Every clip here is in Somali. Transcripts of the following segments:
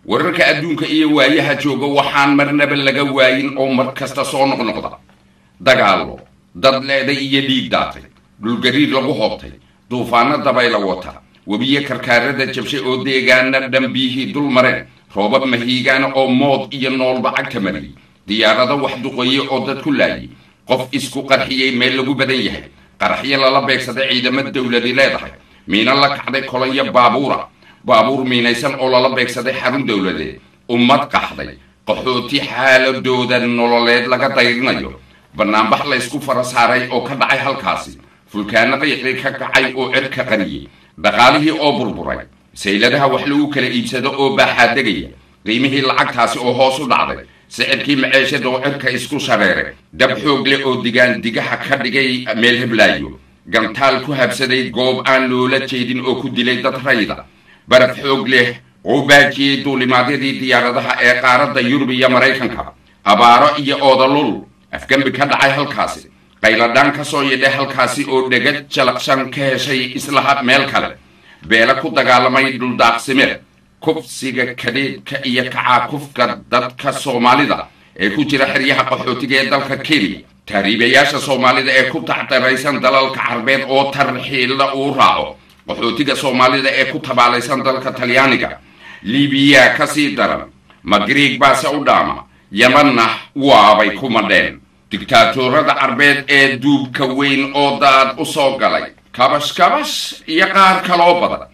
wararka adduunka iyo waayaha jooga waxaan marnaba laga waayin oo mar kasta soo noqnoqda dagaallo dad leeday iyo dhiig daatay dhulgariir lagu hoobtay duufaano dabayla wata webiyo karkaarada jabshay oo deegaana dhambiyihii dul mareen roobab mahiigaana oo mood iyo noolba cagta mariyey diyaarado wax duqoye oo dad ku laayay qof isku qarxiyey meel lagu badan yahay qaraxyo lala beegsaday ciidamo dowladi leedahay miino la kacday kolonyo baabuura baabuur miinaysan oo lala beegsaday xarun dowladeed ummad qaxday qaxooti xaaladooda nololeed laga dayrinayo banaanbax laysku fara saaray oo ka dhacay halkaasi fulkaano qiiqii ka kacay oo cirka qariyey dhaqaalihii oo burburay sayladaha wax lagu kala iibsado oo baaxaadegaya qiimihii lacagtaasi oo hoos u dhacday sicirkii maceeshada oo cirka isku shareeray dab xoog leh oo digaan digaha ka dhigay meel heblaayo gantaal ku habsaday goob aan loola jeedin oo ku dilay dad rayda baraf xoog leh oo baajiyey duulimaadyadii diyaaradaha ee qaaradda yurub iyo maraykanka abaaro iyo oodalul afgembi ka dhacay halkaasi qayladhaan ka soo yidhay halkaasi oo dhegad jalaqshan ka heshay islaha meel kale beela ku dagaalamay dhuldaaqsimeed kufsiga kadheedka iyo kacaakufka dadka soomaalida ee ku jira xeryaha qaxootiga ee dalka kenya taariibayaasha soomaalida ee ku tacdaraysan dalalka carbeed oo tarxiilla uu raaco qaxootiga soomaalida ee ku tabaalaysan dalka talyaaniga libiya ka sii daran magriig baase u dhaama yamanna waabay ku madheen digtaatorada carbeed ee duubka weyn oo daad u soo galay kabash kabash iyo qaar kaloo badan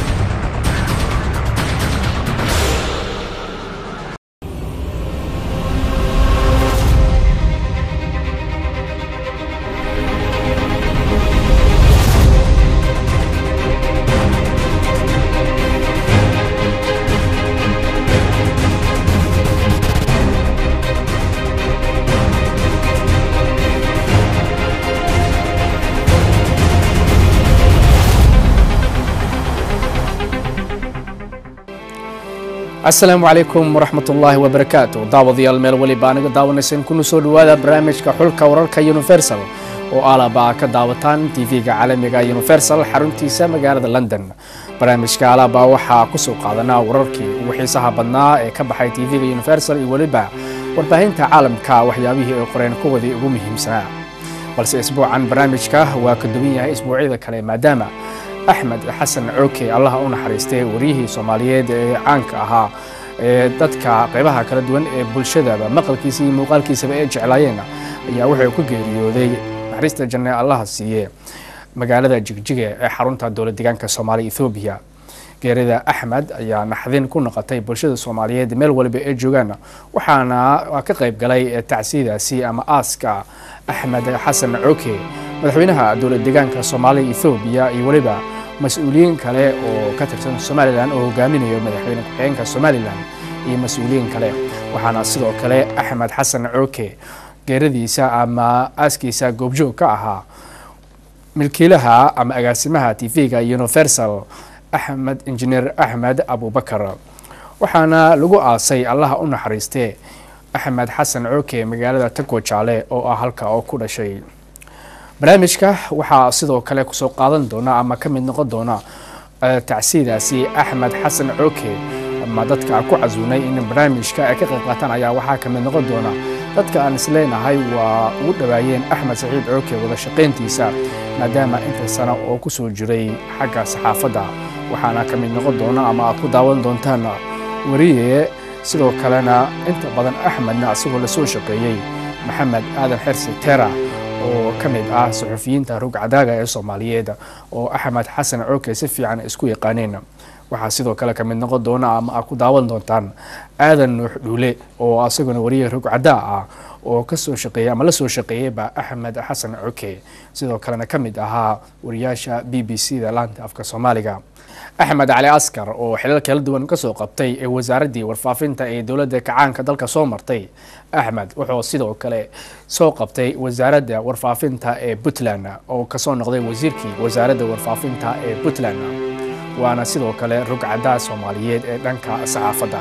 asalaamu calaykum waraxmat ullaahi wabarakaatu daawadayaal meel weliba aniga daawanayseen kuna soo dhowaada barnaamijka xulka wararka universal oo alaba ka daawataan tv-ga caalamiga universal xaruntiisa magaalada london barnaamijka alaba waxaa kusoo qaadanaa wararkii ugu xiisaha badnaa ee ka baxay tv-ga universal iyo weliba warbaahinta caalamka waxyaabihii ay qoreen kuwadii ugu muhiimsanaa balse isbuucan barnaamijka waa ka duwan yahay isbuucyada kale maadaama axmed xasan cooke allaha u naxariistay wariyihii soomaaliyeed ee caanka ahaa ee dadka qeybaha kala duwan ee bulshadaba maqalkiisa iyo muuqaalkiisaba ay jeclaayeen ayaa wuxuu ku geeriyooday naxariista janne allaha siiye magaalada jigjiga ee xarunta dowlad deegaanka soomaaliya ethoobiya geerida axmed ayaa naxdin ku noqotay bulshada soomaaliyeed meel waliba ay joogaan waxaana ka qayb galay tacsiidaasi ama aaska axmed xasan cooke madaxweynaha dowlad deegaanka soomaaliya ethoobiya iyo weliba mas-uuliyiin kale oo ka tirsan somalilan oo hogaaminayo madaxweyne ku-xigeenka somalilan iyo mas-uuliyiin kale waxaana sidoo kale axmed xasan cooke geeradiisa ama aaskiisa goobjoog ka ahaa milkiilaha ama agaasimaha tv-ga universal axmed injineer axmed abubakar waxaana lagu aasay allaha u naxariistee axmed xasan cooke magaalada tago jaale oo ah halka oo ku dhashay barnaamijka waxaa sidoo kale kusoo qaadan doona ama ka mid noqon doona tacsiidaasi axmed xasan cooke ama dadka ku casuunay in barnaamijka ay ka qayb qaataan ayaa waxaa ka mid noqon doona dadka aan isleenahay waa ugu dhawaayeen axmed saciid cooke wada shaqayntiisa maadaama inta sano oo kusoo jiray xagga saxaafadda waxaana ka mid noqon doona ama aad ku daawan doontaan wariye sidoo kalena inta badan axmedna asagoo lasoo shaqeeyey maxamed aadan xersi tera oo ka mid ah suxufiyiinta rugcadaaga ee soomaaliyeed oo axmed xasan cooke si fiican isku yaqaaneen waxaa sidoo kale ka mid noqon doona ama aad ku daawan doontaan aadan nuux dhuule oo asaguna wariye rugcadaa ah oo kasoo shaqeeyey ama la soo shaqeeyeyba axmed xasan cooke sidoo kalena ka mid ahaa wariyaasha b b c da laanta afka soomaaliga axmed cali askar oo xilal kala duwan kasoo qabtay ee wasaaraddii warfaafinta ee dowladda kacaanka dalka soo martay axmed wuxuu sidoo kale soo qabtay wasaaradda warfaafinta ee puntland oo kasoo noqday wasiirkii wasaaradda warfaafinta ee puntland waana sidoo kale rugcaddaa soomaaliyeed ee dhanka saxaafadda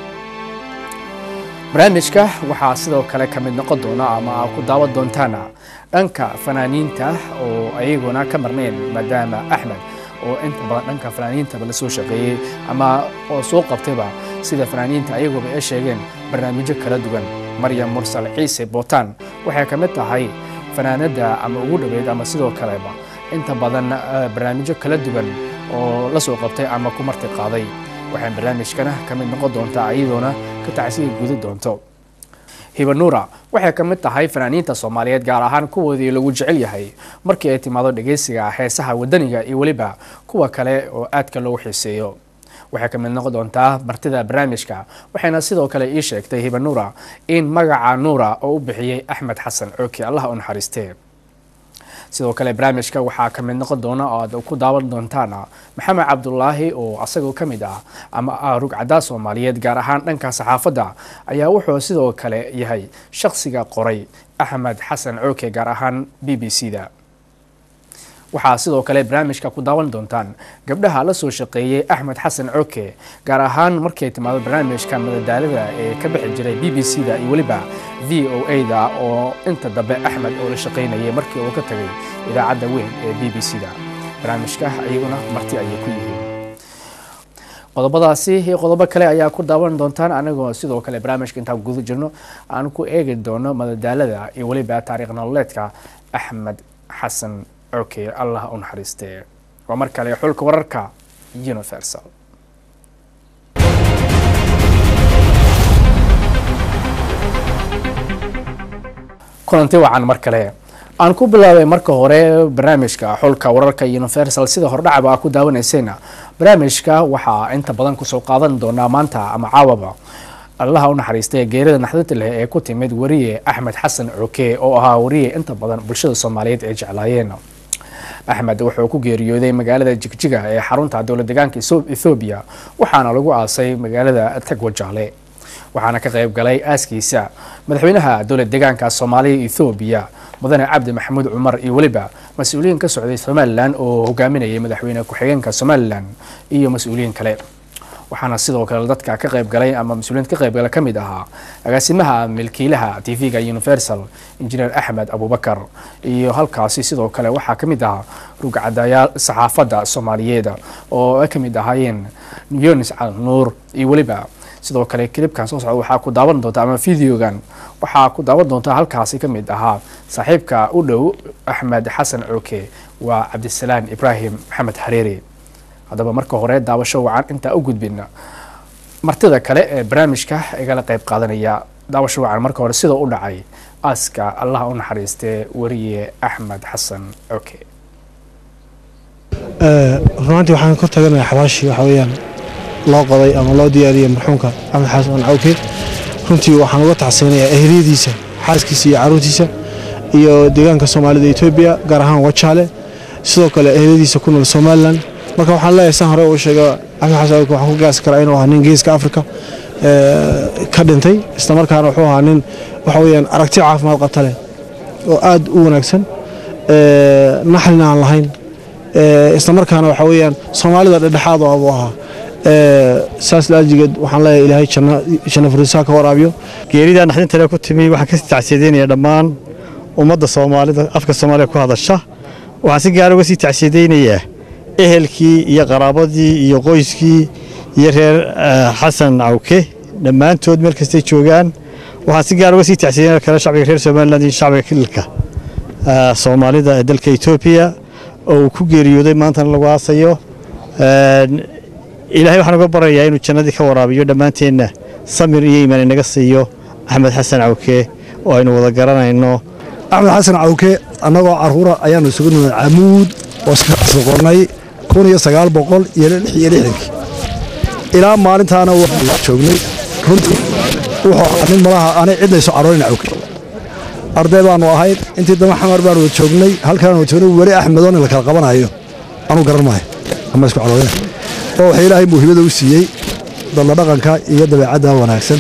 barnaamijka waxaa sidoo kale ka mid noqon doona ama aad ku daawan doontaan dhanka fanaaniinta oo ayaguna ka marnayn maadaama axmed oo inta badan dhanka fanaaniintaba la soo shaqeeyey ama oo soo qabtayba sida fanaaniinta ayaguba ay sheegeen barnaamijyo kala duwan maryam mursal ciise bootaan waxay ka mid tahay fanaanadda ama ugu dhoweyd ama sidoo kaleba inta badan barnaamijyo kala duwan oo la soo qabtay ama ku marti qaaday waxay barnaamijkana ka mid noqon doontaa iyadoona ka tacsiga gudi doonto hibanuura waxay ka mid tahay fanaaniinta soomaaliyeed gaar ahaan kuwoodii lagu jecel yahay markii ay timaado dhegeysiga heesaha wadaniga iyo weliba kuwa kale oo aadka loogu xiiseeyo waxay ka mid noqon doontaa martida barnaamijka waxayna sidoo kale ii sheegtay hibanuura in magaca nuura oo u bixiyey axmed xasan cooki allah u naxariistee sidoo kale barnaamijka waxaa ka mid noqon doona oo aad ku daawan doontaan maxamed cabdulaahi oo asagoo ka mid ah ama ah rugcadaa soomaaliyeed gaar ahaan dhanka saxaafadda ayaa wuxuu sidoo kale yahay shakhsiga qoray axmed xasan cooke gaar ahaan b b c da waxaa sidoo kale barnaamijka ku daawan doontaan gabdhaha la soo shaqeeyey axmed xasan cooke gaar ahaan markay timaado barnaamijka madadaalada ee ka bixi jiray b b c da iyo weliba v o a da oo inta dambe axmed oo la shaqaynayay markii uu ka tagay idaacadda weyn ee b b c da barnaamijka iyaguna marti ayay ku yihiin qodobadaasi iyo qodobo kale ayaa ku daawan doontaan anagoo sidoo kale barnaamijka intaan guda jirno aan ku eegi doono madadaalada iyo weliba taariikh nololeedka axmed xasan cooke allah u naxariistee waa mar kale xulka wararka universal kulanti wacan mar kale aan ku bilaabay marka hore barnaamijka xulka wararka universal sida hordhacaba aa ku daawanaysayna barnaamijka waxaa inta badan kusoo qaadan doonaa maanta ama caawaba allaha u naxariistay geerida naxdinta leh ee ku timid wariye axmed xasan cooke oo ahaa wariye inta badan bulshada soomaaliyeed ay jeclaayeen axmed wuxuu ku geeriyooday magaalada jigjiga ee xarunta dowlad deegaanka ethoobiya waxaana lagu aasay magaalada tagwajaale waxaana ka qayb galay aaskiisa madaxweynaha dowlad deegaanka soomaaliya ethoobiya mudane cabdi maxamuud cumar iyo weliba mas-uuliyiin ka socday somalilan oo hogaaminayay madaxweyne ku-xigeenka somalilan iyo mas-uuliyiin kale waxaana sidoo kale dadka ka qayb galay ama mas-uuliyiinta ka qayb gala ka mid ahaa agaasimaha milkiilaha t v-ga universal injineer axmed abubakar iyo halkaasi sidoo kale waxaa ka mid ahaa rugcadayaal saxaafadda soomaaliyeed oo ay ka mid ahaayeen yunis cal nuur iyo weliba sidoo kale kilibkan soo socda waxaa ku daawan doonta ama videogan waxaa ku daawan doonta halkaasi ka mid ahaa saaxiibka u dhow axmed xasan cooke waa cabdisalaan ibraahim maxamed xareeri haddaba marka hore daawasho wacan intaa u gudbina martida kale ee barnaamijka igala qayb qaadanaya daawasho wacan marka hore sida u dhacay aaska allah u naxariistee wariye axmed xasan cooke runaantii waxaan kor taganayaa xabaashii waxa weeyaan loo qoday ama loo diyaariyey marxuumka axmed xasan cawke runtii waxaan uga tacseynayaa ehliyadiisa xaaskiisa iyo caruurtiisa iyo deegaanka soomaalida etoobiya gaar ahaan wajaale sidoo kale ehliyadiisa ku nool somalilan marka waxaan leeyahay san hore uu sheega axmed xasan cawke waxaan ku gaasi karaa inuu ahaa nin geeska afrika ka dhintay islamarkaana wuxuu ahaa nin waxa weeyaan aragti caafimaad qabta leh oo aad u wanaagsan naxlina aan lahayn islamarkaana waxa weeyaan soomaalida dhedhexaad oo abuu ahaa saas laajigeed waxaan leeyahay ilaahay janno furisaa ka waraabiyo geerida naxdintale ku timi waxaan ka tacsiyadeynaya dhammaan ummadda soomaalida afka soomaaliya ku hadasha waxaan si gaara uga sii tacsiyadeynayaa ehelkii iyo qaraabadii iyo qoyskii iyo reer xasan cawke dhammaantood meel kastay joogaan waxaan si gaara uga sii tacsiyadeynaya kale shacbiga reer somaliland iyo shacbiga kililka soomaalida ee dalka etoobiya oo uu ku geeriyooday maantana lagu aasayo ilaahay waxaan uga barayaa inuu jannadii ka waraabiyo dhammaanteenna samir iyo iimaan inaga siiyo axmed xasan cawke oo aynu wada garanayno axmed xasan cawke annagoo carruura ayaannu isugu nimid camuud oo soqonnay kun iyo sagaal boqol iyo lix iyo lixdankii ilaa maalintaana waxaanu joognay runtii wuxuu ahaa nin malaha aanay cidna isu caroorin cawke arday baannu ahayd intii dambe xamar baanu wada joognay halkaanu joognay weli axmedoon la kala qabanayo anuu garan maayo ama isku caroorina oo waxa ilaahay muuhibada u siiyey dalla dhaqanka iyo dabeecadda wanaagsan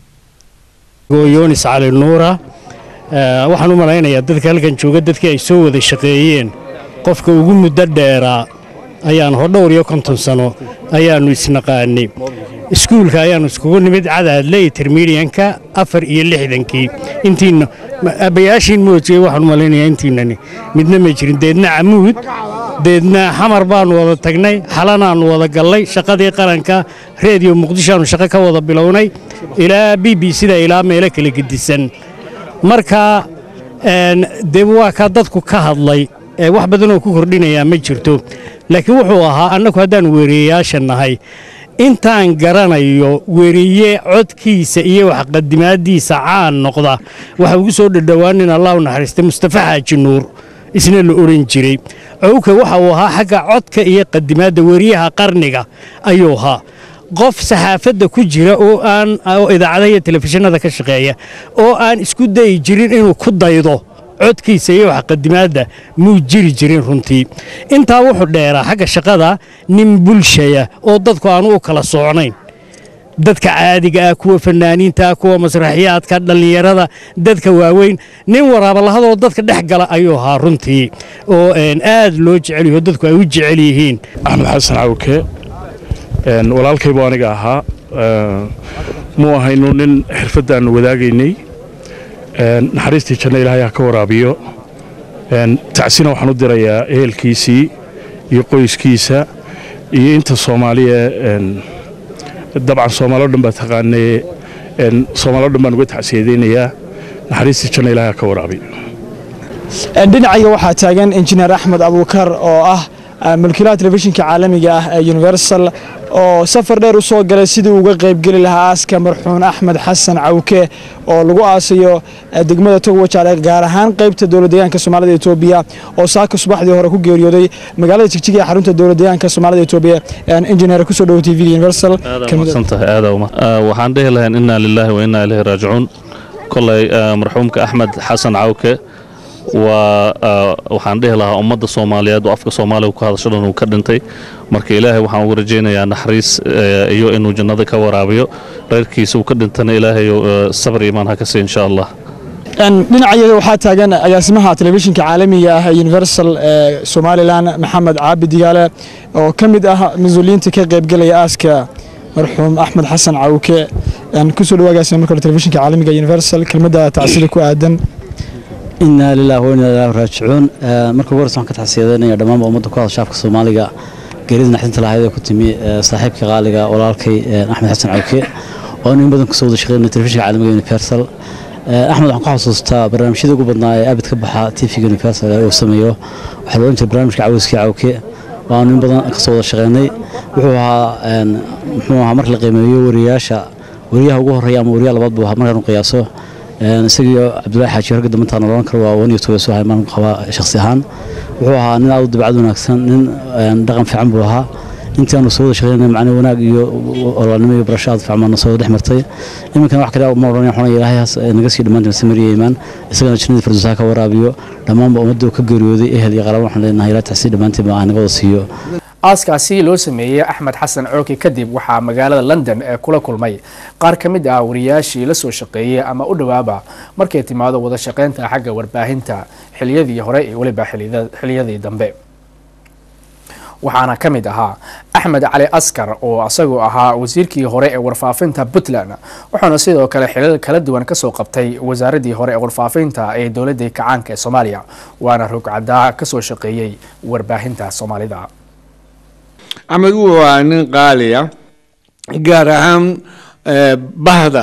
yoonis cali nuura waxaan u malaynayaa dadka halkan jooga dadkii ay soo wada shaqeeyeen qofka ugu muddo dheeraa ayaan ho dhowr iyo konton sano ayaannu isnaqaanay iskuulka ayaannu iskugu nimid cadaadle intermedianka afar iyo lixdankii intiina abayaashiin moojiyey waxaan u malaynayaa intiinani midna ma jirin deedna camuud deedna xamar baannu wada tagnay xalanaannu wada gallay shaqadii qaranka reediyo muqdishoaannu shaqo ka wada bilownay ilaa b b sida ilaa meelo kala gedisan marka dee waa kaa dadku ka hadlay wax badanoo ku kordhinayaa ma jirto laakiin wuxuu ahaa annagu haddaan weeriyeyaasha nahay intaan garanayo weriye codkiisa iyo waxqadimaaddiisa caan noqda waxa ugu soo dhadhowaanin allah u naxariistay mustafa xaaji nuur isna la odhan jiray cowka waxa uu ahaa xagga codka iyo qadimaadda weriyaha qarniga ayuu ahaa qof saxaafadda ku jira oo aan oo idaacadaha iyo telefishinada ka shaqeeya oo aan isku dayi jirin inuu ku daydo codkiisa iyo waxqadimaadda muu jiri jirin runtii intaa wuxuu dheeraa xagga shaqada nin bulshaya oo dadku aanu u kala socnayn dadka caadiga ah kuwa fanaaniinta ah kuwa masraxiyaadka dhallinyarada dadka waaweyn nin waraabalahadoo dadka dhex gala ayuu ahaa runtii oo aad loo jecel yaho dadku ay u jecel yihiin axmed xasan cawke walaalkaybu aniga ahaa muu ahaynu nin xirfaddaannu wadaagaynay naxariistii janno ilaahay ha ka waraabiyo tacsina waxaan u dirayaa ehelkiisii iyo qoyskiisa iyo inta soomaaliya dabcan soomaaloo dhan baa taqaanee soomaaloo dhan baan uga tacsiyadaynayaa naxariistii janno ilaahay ha ka waraabiyo dhinacayga waxaa taagan injineer axmed abuukar oo ah mulkiilaha telefishinka caalamiga ah ee universal oo safar dheer u soo galay sidii uga qaybgeli lahaa aaska marxuun axmed xasan cawke oo lagu aasayo degmada togwajaale gaar ahaan qaybta dowladdeegaanka soomaalida etoobiya oo saaka subaxdii hore ku geeriyooday magaalada jigjiga ee xarunta dowladdeegaanka soomaalida etoobiya injineer kusoo dhowo t v universal waxaan dhihi lahayn inaa lilaahi wa inaa ilaahi raajicuun kolay marxuumka axmed xasan cawke waa waxaan dhihi lahaa ummadda soomaaliyeed oo afka soomaaliga ku hadasho dhan uu ka dhintay marka ilaahay waxaan ugu rajaynayaa naxariis iyo inuu jannada ka waraabiyo reerkiisa uu ka dhintana ilaahay sabr iimaan ha ka siiya insha allah dhinacayaga waxaa taagan agaasimaha telefishinka caalamiga ah ee universal ee somalilan maxamed caabi digaale oo ka mid ah mas-uuliyiinta ka qaybgelaya aaska marxuum axmed xasan cawke kusoo dhawo agaasima marka hore telefishinka caalamiga universal kelmadda tacsida ku aadan inaa lilah wainaa ilaahi raajicuun marka ugu horeysa waxaan ka taxsiyadeynaya dhammaanba ummadda ku hadasha afka soomaaliga geerida naxdinta lahayd ee ku timi saaxiibka qaaliga walaalkay axmed xasan cawke oo in badan kusoo wada shaqeynay telefishinka caalamiga universal axmed waxaan ku xasuustaa barnaamijyada ugu badnaa ee abid ka baxa tvga universal ee uu sameeyo waxaa loohan jiray barnaamijka caweyskii cawke waanu in badan kasoo wada shaqeynay wuxuu ahaa muxuu ahaa marka la qiimeeyo wariyaasha wariyaha ugu horreeya ama wariyaha labaad buu ahaa markaan u qiyaaso isagii cabdullaahi xaaji ragga dambantaan oran karo waa wan iyo tobasu ahay maan qabaa shakhsi ahaan wuxuu ahaa nin aad u dabcad wanaagsan nin dhaqan fiican buu ahaa intii aanu soo wada shaqeynay macne wanaag iyo olaalnimo iyo barasho aad fiican baana soo wada dhex martay iminkana wax kale ma odhanaya xunay ilaahayaas naga sii dhammaantina samariya iimaan isagana jannadii firdowsaha ka waraabiyo dhammaanba ummadda ka geeriyooday ehel iyo qaraabo waxaan leenahay ilaa taxsii dhammaantiin baa naga wada siiyo aaskaasi loo sameeyey axmed xasan cooki kadib waxaa magaalada london ee kula kulmay qaar ka mid ah wariyaashii la soo shaqeeyey ama u dhowaaba markay timaado wada shaqeynta xagga warbaahinta xiliyadii hore iyo weliba xiliyadii dambe waxaana ka mid ahaa axmed cali askar oo isagoo ahaa wasiirkii hore ee warfaafinta puntland wuxuuna sidoo kale xilal kala duwan kasoo qabtay wasaaradii hore ee warfaafinta ee dowladii kacaanka ee soomaaliya waana rogcadaa kasoo shaqeeyey warbaahinta soomaalida axmed waa nin qaaliya gaar ahaan bahda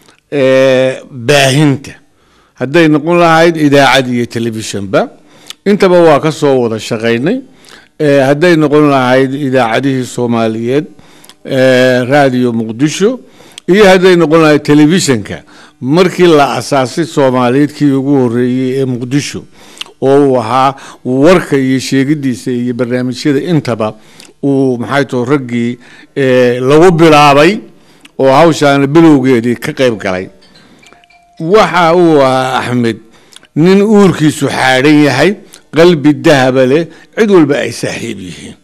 baahinta hadday noqon lahayd idaacad iyo telefishinba intaba waa ka soo wada shaqaynay hadday noqon lahayd idaacadihii soomaaliyeed raadiyo muqdisho iyo hadday noqon lahayd telefishinka markii la asaasay soomaaliyeed kii ugu horeeyey ee muqdisho oo uu ahaa warka iyo sheegidiisa iyo barnaamijyada intaba uu maxay too raggii lagu bilaabay oo hawshaana bilowgeedii ka qayb galay waxa uu ahaa axmed nin uurkiisu xaadhan yahay qalbi dahaba leh cid walba ay saaxiib yihiin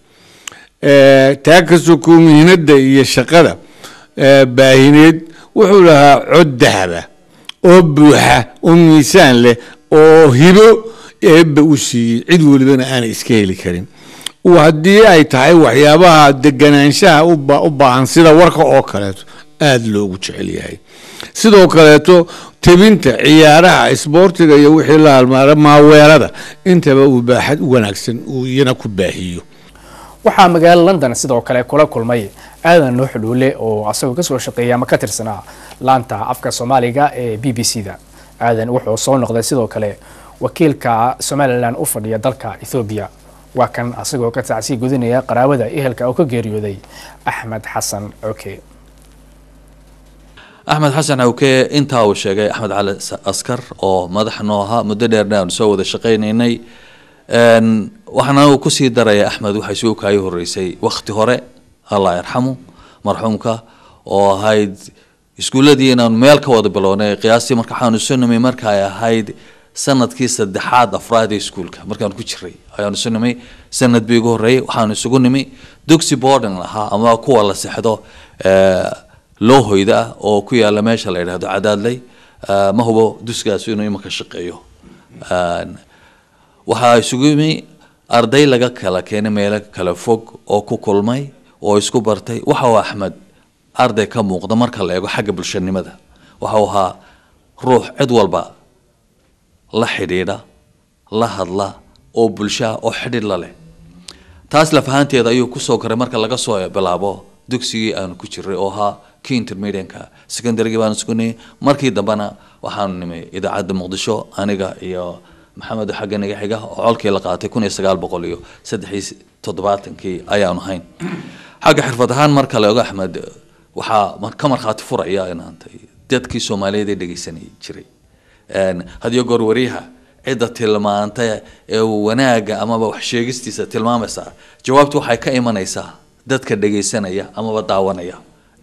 taa ka sokoo mihnada iyo shaqada baahineed wuxuu lahaa cod dahaba oo buuxa oo miisaan leh oo hibo eebba u siiyey cid walibana aanay iska heli karin haddii ay tahay waxyaabaha deganaanshaha u baahan sida warka oo kaleeto aada loogu jecel yahay sidoo kaleeto tebinta ciyaaraha isboortiga iyo wixii la halmaara maaweelada intaba uu baaxad u wanaagsan uu iyana ku baahiyo waxaa magaalo london sidoo kale kula kulmay aadan nuux dhuule oo asagoo kasoo shaqeeya ama ka tirsanaa laanta afka soomaaliga ee b b c da aadan wuxuu soo noqday sidoo kale wakiilka somalilan u fadhiya dalka ethoobiya waa kan asagoo ka tacsii gudinaya qaraabada ehelka oo ka geeriyooday axmed xasan coke axmed xasan cawke intaa uu sheegay axmed cali askar oo madax noo ahaa muddo dheerna aanu soo wada shaqaynaynay waxaana uu kusii daraya axmed waxay soo kaayi horeysay wakti hore allah yarxamu marxuumka oo ahayd iskuuladii inaanu meel ka wada bilownay qiyaastii marka waxaanu isu nimay marka ay ahayd sanadkii saddexaad afraad ee iskuulka markaan ku jiray ayaanu isu nimay sanad bii ugu horreeyay waxaanu isugu nimi dugsi boarding lahaa ama kuwa la sexdo loo hoyda ah oo ku yaala meesha la yidhahdo cadaadley ma hubo duskaas inuu imanka shaqeeyo waxaa isugu yimi arday laga kala keenay meelo kala fog oo ku kulmay oo isku bartay waxa uu axmed arday ka muuqda marka la eego xagga bulshanimada waxa uu ahaa ruux cid walba la xidhiidha la hadla oo bulshaa oo xidhiidh la leh taas lafahanteeda ayuu kusoo koray marka laga soo bilaabo dugsigii aanu ku jiray oo ahaa kii intermedianka secondarygii baanu sugnay markii dambena waxaanu nimay idaacadda muqdisho aniga iyo maxamed xagga naga xiga oo colkii la qaatay kun iyo sagaal boqol iyo saddexii toddobaatankii ayaanu hayn xagga xirfad ahaan marka la ego axmed waxaa ka markhaati furaya inaantay dadkii soomaaliyeed ee dhegeysanay jiray hadiyo goor wariyaha cidda tilmaanta ee wanaaga amaba wax sheegistiisa tilmaamaysa jawaabtu waxay ka imanaysaa dadka dhegeysanaya amaba daawanaya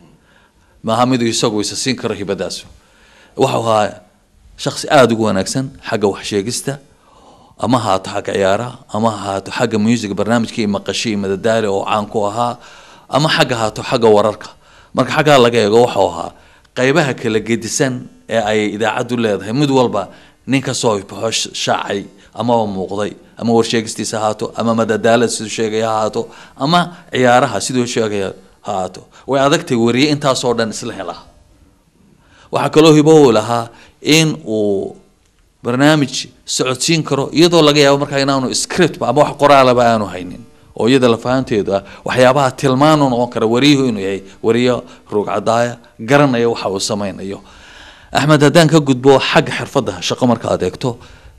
maaha midu isagu isa siin karo hibadaasu waxau ahaa shaksi aada ugu wanaagsan xagga waxsheegista ama haato xagga ciyaaraha ama haato xagga music barnaamijkii maqashi madadaali oo caan ku ahaa ama xagga haato xagga wararka marka xaggaa laga eego waxau ahaa qaybaha kala gedisan ee ay idaacaddu leedahay mid walba nin kasoo baxo shaacay amaba muuqday ama warsheegistiisa haato ama madadaalada siduu sheegaya ha haato ama ciyaaraha siduu sheegaya ha haato way adagtay wariye intaasoo dhan isla helaa waxaa kaloo hibo uu lahaa in uu barnaamij socodsiin karo iyadoo laga yaabo markaa inaanu script ama wax qoraalaba aanu haynin oo iyada lafahanteedu ah waxyaabaha tilmaan u noqon kara wariyuhu inuu yahay wariyo ruugcadaaya garanaya waxa uu sameynayo axmed haddaan ka gudbo xagga xirfadda shaqo marka aad eegto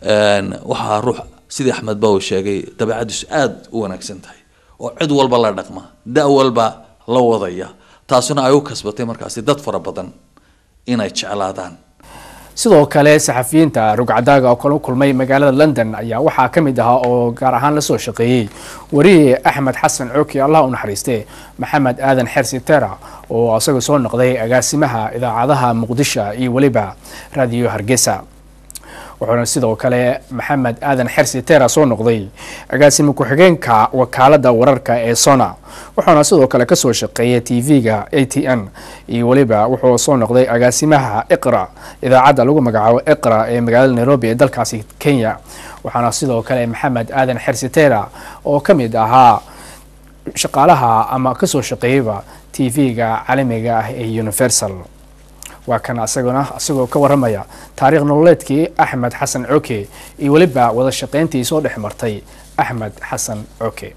waxaa ruux sidii axmed ba uu sheegay dabeecadiisu aada u wanaagsan tahay oo cid walba la dhaqma da walba la wadaya taasuna ay u kasbatay markaasi dad fara badan inay jeclaadaan sidoo kale saxafiyiinta rugcadaaga oo kala kulmay magaalada london ayaa waxaa ka mid ahaa oo gaar ahaan lasoo shaqeeyey wariye axmed xasan cooki allah u naxariiste maxamed aadan xersi tera oo isaga soo noqday agaasimaha idaacadaha muqdisho iyo weliba raadiyo hargeysa wuxuuna sidoo kale maxamed aadan xersi tera soo noqday agaasimo ku-xigeenka wakaalada wararka ee sona wuxuuna sidoo kale kasoo shaqeeyay t v-ga a t n iyo weliba wuxuu soo noqday agaasimaha iqra idaacadda lagu magacaabo iqra ee magaalada nairobi ee dalkaasi kenya waxaana sidoo kale maxamed aadan xersi tera oo ka mid ahaa shaqaalaha ama kasoo shaqeeyeyba t v-ga caalamiga ah ee universal waa kan asaguna isagoo ka waramaya taariikh nololeedkii axmed xasan coke iyo weliba wada shaqeyntii soo dhex martay axmed xasan coke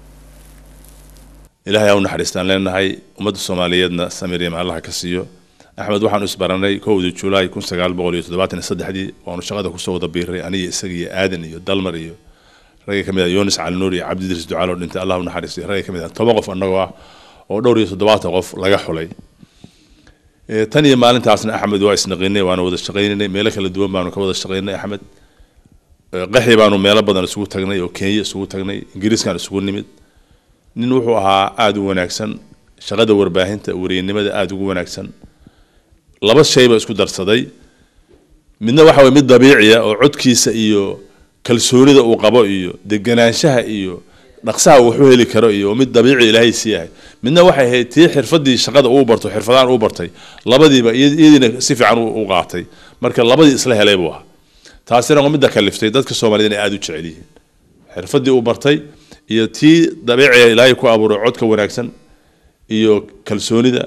ilaahay ha u naxariistaan leenahay ummadda soomaaliyeedna samir iyo macallaha ka siiyo axmed waxaanu isbaranay kowdii julaay kun sagaal boqol iyo toddobaatan iyo saddexdii waanu shaqada kusoo wada biiray aniga isaga iyo aadan iyo dalmar iyo ragga kamid ah yunis calinuur iyo cabdidiris ducaalo dhintay allah u naxariistay ragga kamid ah toban qof annagoo ah oo dhowr iyo toddobaatan qof laga xulay tan iyo maalintaasna axmed waa isnaqinay waanu wada shaqaynanay meelo kala duwan baanu ka wada shaqaynay axmed qaxi baanu meelo badan isugu tagnay oo kenya isugu tagnay ingiriiskaan isugu nimid nin wuxuu ahaa aada u wanaagsan shaqada warbaahinta wariyanimada aada ugu wanaagsan laba shayba isku darsaday midna waxa weye mid dabiiciya oo codkiisa iyo kalsoonida uu qabo iyo deganaanshaha iyo dhaqsaha uu waxu heli karo iyo mid dabiici ilaahay siiyahay midna waxay ahayd tii xirfadii shaqada uu barto xirfadaan uu bartay labadiiba iyadiina si fiican u qaatay marka labadii isla helay buu ahaa taasina waa midda kaliftay dadka soomaaliyed inay aada u jecel yihiin xirfadii uu bartay iyo tii dabiiciga ilaahay ku abuuray codka wanaagsan iyo kalsoonida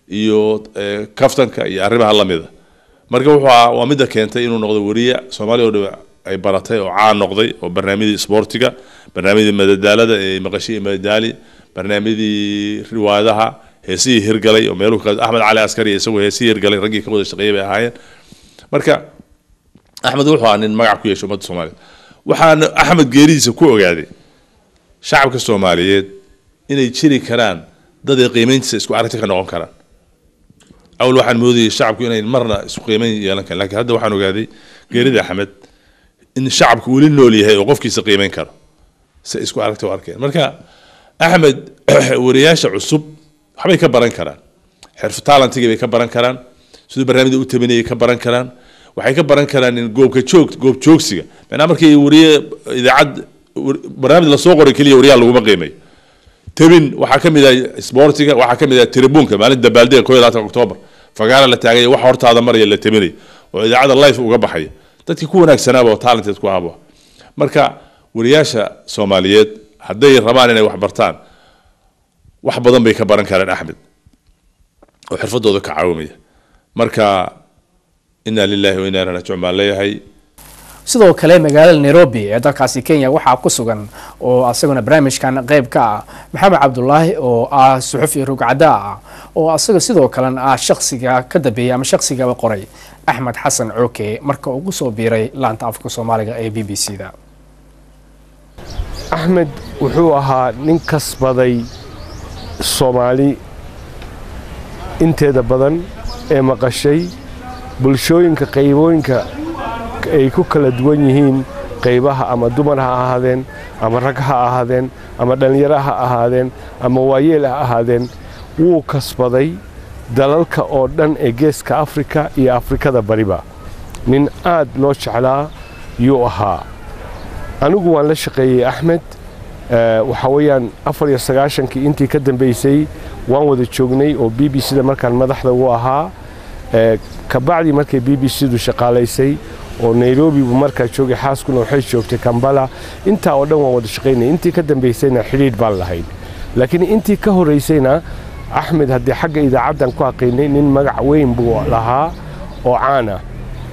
iyo eh, kaftanka iyo arrimaha lamida marka wuxuu ahaa waa midda keentay inuu noqdo weriye soomaaliya oo dhan ay baratay oo caan noqday oo barnaamijyadii isboortiga barnaamijyadii madadaalada ee maqashiya iyo madadaali barnaamijyadii riwaayadaha heesihii hirgalay oo meeluhu ka axmed cali askari isagoo heesihii hirgalay raggii ka wada shaqeeyay bay ahaayeen marka axmed wuxuu ahaa nin magac ku yeeshay ummadda soomaaliyeed waxaana axmed geeridiisa ku ogaaday shacabka soomaaliyeed inay jiri karaan dad ay qiimayntiisa isku aragti ka noqon karaan awal waxaan moodayay shacabku inay marna isku qiimayn yeelan karin laakiin hadda waxaan ogaaday geerida axmed in shacabku weli nool yahay oo qofkiisa qiimayn karo si ay isku aragti u arkeen marka axmed wariyaasha cusub waxbay ka baran karaan xirfu talantigii bay ka baran karaan siduu barnaamijda u tabinayay ka baran karaan waxay ka baran karaan in goobka joog goob joogsiga macnaa markii wariye idaacad war- barnaamij lasoo qoray keliya wariyaha laguma qiimayo tabin waxaa ka mid ah isboortiga waxaa ka mid ah tribuunka maalinta dabaaldega koo iyo labaatan oktoobar fagaara la taagay wax hortaada maraya la tabinayo oo idaacada life uga baxaya dadkii ku wanaagsanaaba oo talented ku ahaba marka wariyaasha soomaaliyeed hadday rabaan inay wax bartaan wax badan bay ka baran karaan axmed oo xirfadooda ka caawimaya marka inaa lillahi wa inaa ilaihi raajicuun baan leeyahay sidoo kale magaalada nairobi ee dalkaasi kenya waxaa ku sugan oo asaguna barnaamijkan qayb ka ah maxamed cabdulaahi oo ah suxufi rugcada ah oo asaga sidoo kalena ah shaksiga ka dambeeyay ama shaksigaba qoray axmed xasan cooke marka ugu soo biiray laanta afka soomaaliga ee b b c da axmed wuxuu ahaa nin kasbaday soomaali inteeda badan ee maqashay bulshooyinka qaybooyinka ay ku kala duwan yihiin qaybaha ama dumar ha ahaadeen ama rag ha ahaadeen ama dhallinyaro ha ahaadeen ama waayeel ha ahaadeen wuu kasbaday dalalka oo dhan ee geeska afrika iyo afrikada bariba nin aad loo jeclaa yuu ahaa anigu waan la shaqeeyey axmed eh, waxaa weeyaan afar iyo sagaashankii intii ka dambeysay waan wada joognay oo b b c da markaan madaxda u ahaa Eh, kabacdii markay b b c du shaqaalaysay oo nairobi buu markaa joogay xaaskuna waxay joogtay kambala intaa oo dhan waan wada shaqaynay intii ka dambaysayna xidhiidh baan lahayn laakiin intii ka horaysayna axmed haddii xagga idaacaddan ku aqiinay nin magac weyn buu lahaa oo caan ah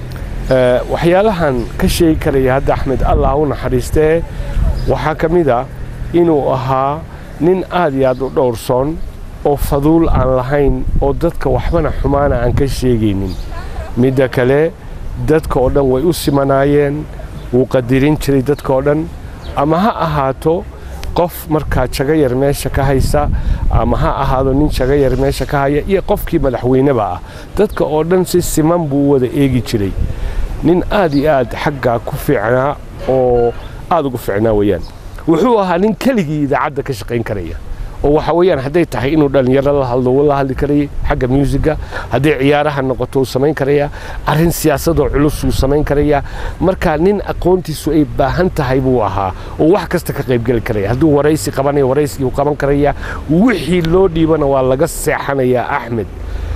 Eh, waxyaalahan ka sheegi karaya hadda axmed allah u naxariistee waxaa ka mid a inuu ahaa nin aad iyo aad u dhowrsoon oo faduul aan lahayn oo dadka waxbana xumaana aan ka sheegaynin midda kale dadka oo dhan way u simanaayeen wuu qadirin jiray dadka oo dhan ama ha ahaato qof markaa jago yar meesha ka haysa ama ha ahaado nin jago yar meesha ka haya iyo qofkii madaxweyneba ah dadka oo dhan si siman buu u wada eegi jiray nin aad iyo aad xaggaa ku fiicnaa oo aad ugu fiicnaa weeyaan wuxuu ahaa nin keligii idaacadda ka shaqayn karaya oo waxa weeyaan hadday tahay inuu dhallinyaro la hadlo wuu la hadli karayay xagga muusiga hadday ciyaaraha noqoto uu samayn karaya arrin siyaasadoo culus uu samayn karaya marka nin aqoontiisu ay baahan tahay buu ahaa oo wax kasta ka qaybgeli karaya hadduu waraysi qabanayo waraysigii uu qaban karaya wixii loo dhiibana waa laga seexanayaa axmed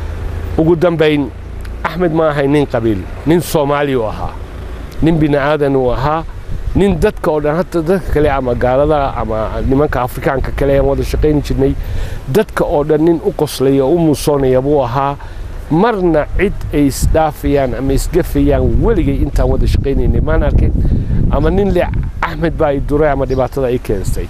ugu dambayn axmed ma ahay nin qabiil nin soomaali u ahaa nin bini aadan uu ahaa nin dadka oo dhan hata dadka kale ama gaalada ama nimanka afrikaanka kale aan wada shaqayni jirnay dadka oo dhan nin u qoslaya oo u muusoonaya buu ahaa marna cid ay isdhaafayaan ama isgafayaan weligay intaan wada shaqaynaynay maan arkin ama nin le axmed baa i duray ama dhibaatada ay keensay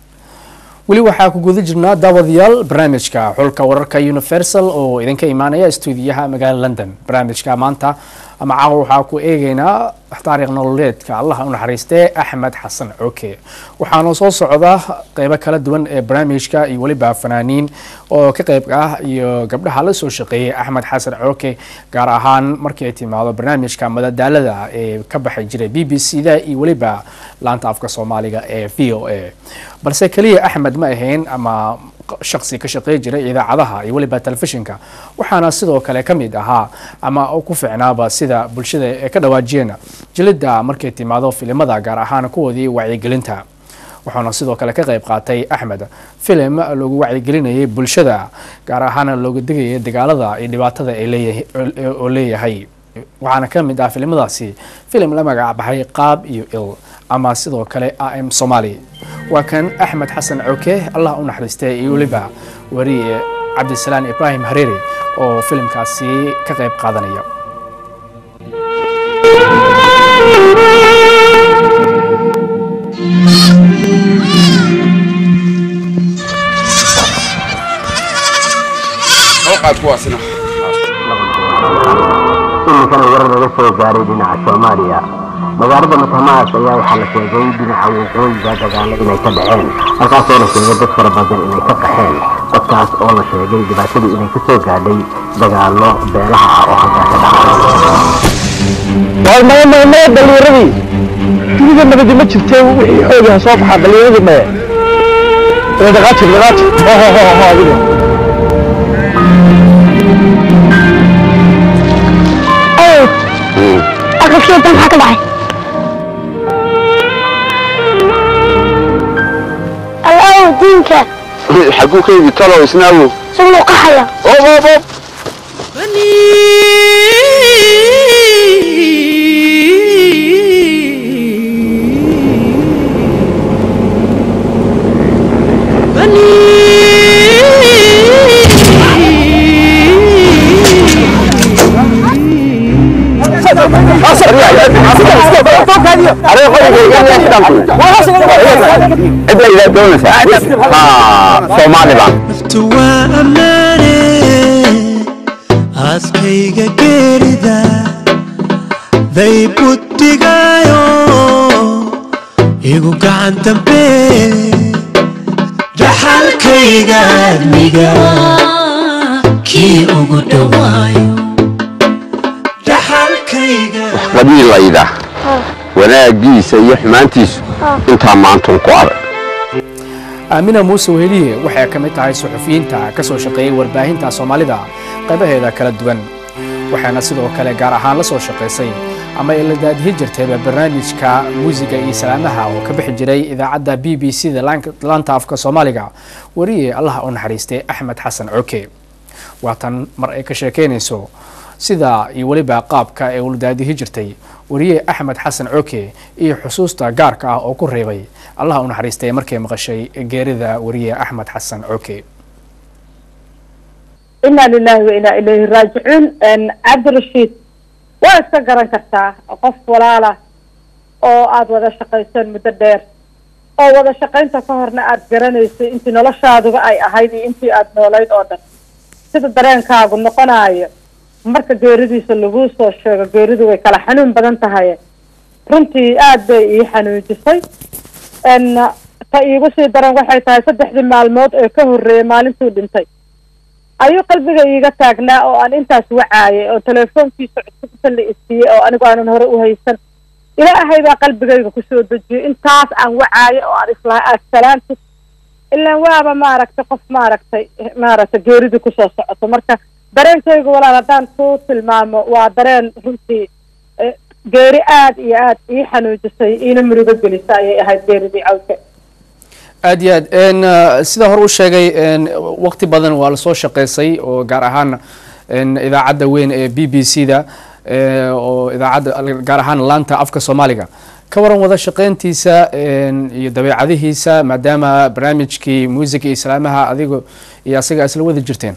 weli waxaa ku guda jirnaa daawadayaal barnaamijka xulka wararka universal oo idinka imaanaya stuudiyaha magaalada london barnaamijka maanta ama caawa waxaa ku eegaynaa taariikh nololeedka allaha u naxariistee axmed xasan cooke waxaana soo socda qeybo kala duwan ee barnaamijka iyo weliba fanaaniin oo ka qeyb ah iyo gabdhaha la soo shaqeeyay axmed xasan cooke gaar ahaan markii ay timaado barnaamijka madadaalada ee ka baxay jiray b b c da iyo weliba laanta afka soomaaliga ee v o a balse keliya axmed ma ahayn ama shaksi ka shaqey jiray idaacadaha iyo weliba telefishinka waxaana sidoo kale ka mid ahaa ama ku ficnaaba sida bulshada ee ka dhawaajiyeen jilida markay timaado filimada gaar ahaan kuwoodii wacyigelinta waxaana sidoo kale ka qayb qaatay axmed filim lagu wacyigelinayay bulshada gaar ahaana looga digayay dagaalada iyo dhibaatada oo leeyahay waxaana ka mid ah filimadaasi filim la magac baxay qaab iyo il ama sidoo kale am somali waa kan axmed xasan coke allah u naxariistay iyo weliba wariye cabdisalaan ibraahim hareeri oo filimkaasi ka qayb qaadanaya qaad kuwaasina iminkana warar laga soo gaaray dhinaca soomaaliya magaalada matamaas ayaa waxaa la sheegay dhinaca waqooyiga dagaalo inay ka dhaceen halkaasoo la sheegay dad fara badan inay ka qaxeen dadkaas oo la sheegay dhibaatadii inay ka soo gaadhay dagaalo beelaha ah oo halkaa ka dhacay maya dhaliiradii dunida nabadi ma jirte wixii xoogaha soo baxaa dhaliiradii maya dhaqaajir dhaqaajir ho ho ho ho adiga aqalkeeda maxaa ka dhacay alaaw diinka xaguu ka yimid talow isnaawo isaguna qaxaya ob ob ob naftu waa ammaane aaskayga geerida day buddigaayo igu gacan dambe dhaxalkayga admiga kii ugu dhowaayo dhaxalkayga qabiilayda wanaagiisa iyo xumaantiisu intaa maantun ku arag aamina muuse weheliye waxay ka mid tahay suxufiyiinta ka soo shaqeeyey warbaahinta soomaalida qaybaheeda kala duwan waxaana sidoo kale gaar ahaan la soo shaqaysay ama ay la daadihi jirtayba barnaamijka muusiga iyo salaamaha oo ka bixi jiray idaacadda b b c da laanta afka soomaaliga wariye allaha u naxariistay axmed xasan coke waatan mar ay ka sheekeynayso sida iyo weliba qaabka ay ula daadihi jirtay wariye axmed xasan coke iyo xusuusta gaarka ah oo ku reebay allaha u naxariistay markay maqashay geerida wariye axmed xasan coke inaa lilahi wa inaa ilayhi raajicuun cabdirashiid waa iska garan kartaa qof walaala oo aada wada shaqayseen muddo dheer oo wada shaqaynta ka horna aada garanaysay intii noloshaaduba ay ahayd iyo intii aada noolayd oo dhan sida dareenkaagu noqonayo marka geeridiisa laguu soo sheego geeridu way kala xanuun badan tahay runtii aada bay ii xanuujisay ta iigu sii daran waxay tahay saddexdii maalmood ee ka horreeyay maalintuu dhintay ayuu qalbiga iiga taagnaa oo aan intaas wacaayay oo telefoonkiisa cusubta la isiiyey oo anigu aanan hore u haysan ilaahay baa qalbigayga kusoo dejiyey intaas aan wacaayay oo aan islaha agsalaanti ilaan waaba maaragtay qof maaragtay maaragtay geeridii kusoo socoto marka dareenkayga walaal haddaan ku tilmaamo waa dareen runtii geeri aada iyo aada ii xanuujisay iina murugo gelisa ayay ahayd geeridii cawke aad iyo aad sida hore u sheegay waqti badan waa lasoo shaqeysay oo gaar ahaan idaacadda weyn ee b b c da oo idaacadda gaar ahaan laanta afka soomaaliga ka waran wada shaqeyntiisa iyo dabeecadihiisa maadaama barnaamijkii muusiga iyo islaamaha adigo iyo asaga isla wada jirteen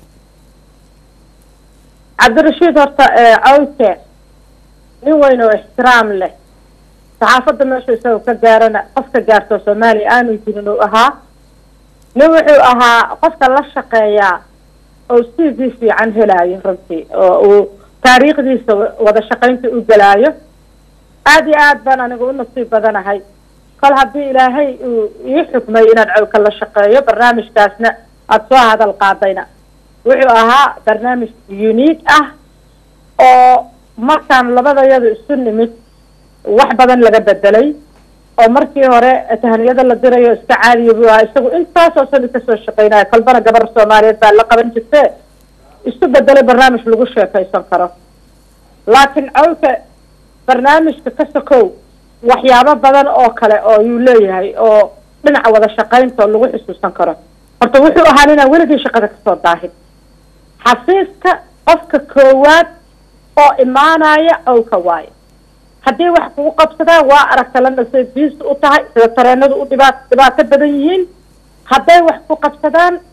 cabdirashiid horta cawke nin weyn oo ixtiraam leh saxaafadda meesha isagoo ka gaarana qofka gaarto soomaaliya aanu jirin uu ahaa nin wuxuu ahaa qofka la shaqeeyaa oo c v fiican helaayo runtii oo uu taariikhdiisa wada shaqaynta u gelaayo aada iyo aad baan anigu u nasiib badanahay kol haddii ilaahay uu ii xukmay inaad cawka la shaqeeyo barnaamijkaasna aada soo hadal qaadayna wuxuu ahaa barnaamij unique ah oo markaan labadayadu isu nimid wax badan laga bedelay oo markii hore tahaniyada la dirayo iska caadiya buu ahaa isagu intaasoo sani kasoo shaqeynaya kolbana gabar soomaaliyeed baa la qaban jirte isu bedelay barnaamij lagu sheekaysan karo laakiin cawka barnaamijka ka sokow waxyaabo badan oo kale oo yuu leeyahay oo dhinaca wada shaqaynta oo lagu xusuusan karo horta wuxuu ahaa ninaan weligii shaqada kasoo daahin xafiiska qofka koowaad oo imaanaya cawka waayo haddii wax kugu qabsadaan waa aragta la nasay biisu u tahay sida tareenadu u dhibaat dhibaato badan yihiin hadday wax ku qabsadaan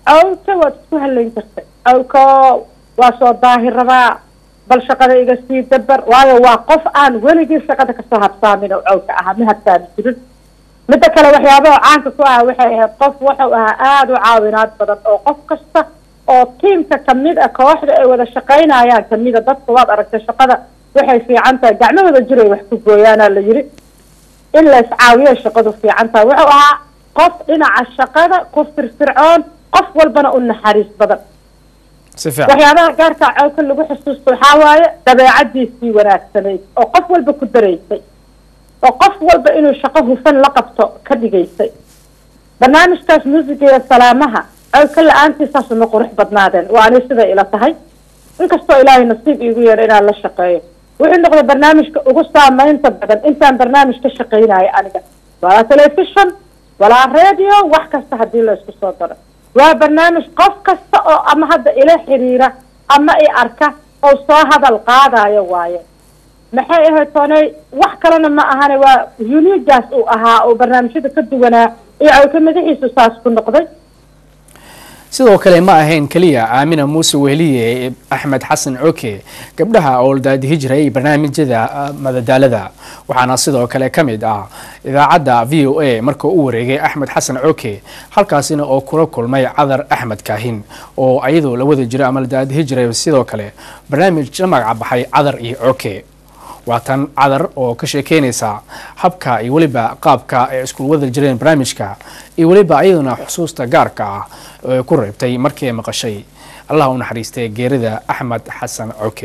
awka waad isku halayn kartay awko waa soo daahir rabaa bal shaqada iga sii dabar waayo waa qof aan weligii shaqada kasoo habsaamin oo awka ahaa ma habsaami jirin midda kale waxyaabaha caanka ku ah waxay ahayd qof wuxuu ahaa aada u caawinaad badan oo qof kasta oo tiimka kamid a kooxda ay wada shaqaynayaan kamida dadka waad aragtay shaqada waxay fiican tahay gacmahooda jiray wax ku gooyaana la yiri in la iscaawiyo shaqadu fiican tahay wuxuu ahaa qof dhinaca shaqada ku firfircoon qof walbana u naxariis badan si fiican waxyaabaha gaarka cawka lagu xusuusto waxaa waaye dabeecadiisii wanaagsanayd oo qof walba ku dareysay oo qof walba inuu shaqo hufan la qabto ka dhigaysay barnaamijkaas muusiga iyo salaamaha cawka la-aantiisaas uma qurux badnaadeen waa ani siday ila tahay inkastoo ilaahay nasiib iigu yeedho inaan la shaqeeyo wuxuu noqday barnaamijka ugu saameynta badan intaan barnaamij ka shaqaynayo aniga walaa telefishon walaa radio wax kasta haddii la isku soo daro waa barnaamij qof kasta oo ama hadda ila xiriira ama i arka oo soo hadal qaadayo waaye maxay ahayd toonay wax kalena ma ahane waa unigaas uu ahaa oo barnaamijyada ka duwanaa iyo cawka madaxiisu saas ku noqday sidoo kale ma ahayn keliya aamina muuse wehliye axmed xasan coke gabdhaha oo daadihi jiray barnaamijyada madadaalada waxaana sidoo kale ka mid ah idaacadda v o a markuu u wareegay axmed xasan coke halkaasina oo kula kulmay cadar axmed kaahin oo ayadoo la wada jiray ama la daadihi jiray sidoo kale barnaamij la magaca baxay cadar iyo coke waa tan cadar oo ka sheekeynaysa habka iyo weliba qaabka ay isku wada jireen barnaamijka iyo weliba ayaduna xusuusta gaarka ah ee ku reebtay markii ay maqashay allah u naxariistay geerida axmed xasan coke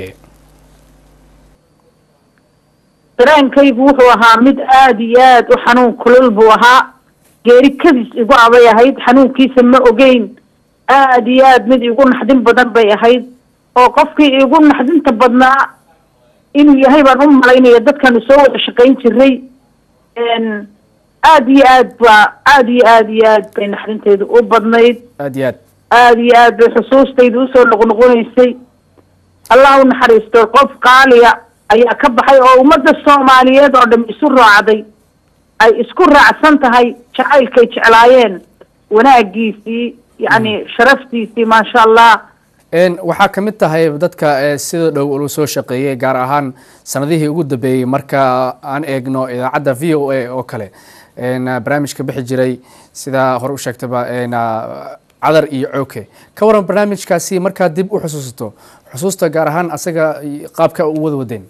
dareenkaygu wuxuu ahaa mid aada iyo aada u xanuun kulul buu ahaa geeri kadis igu abay ahayd xanuunkiisa ma ogeyn aada iyo aada mid igu naxdin badan bay ahayd oo qofkii igu naxdinta badnaa inuu yahay baan u malaynaya dadkanu soo wada shaqayn jiray aada iyo aad baa aada iyo aada iyo aad bay naxdinteedu u badnayd aad iyo aad aada iyo aad bay xusuustaydu usoo noqnoqonaysay allah u naxariisto qof qaaliya ayaa ka baxay oo ummadda soomaaliyeed oo dham isu raacday ay isku raacsan tahay jacaylkay jeclaayeen wanaagiisii yacni sharaftiisii maasha allah waxaa ka mid tahay dadka sida dhow ulu soo shaqeeyay gaar ahaan sanadihii ugu dambeeyey marka aan eegno idaacadda v o a oo kale barnaamijka bixi jiray sidaa hore u sheegtaba cadar iyo cooke ka waran barnaamijkaasi markaad dib u xusuusato xusuusta gaar ahaan asaga qaabka u wada wadeen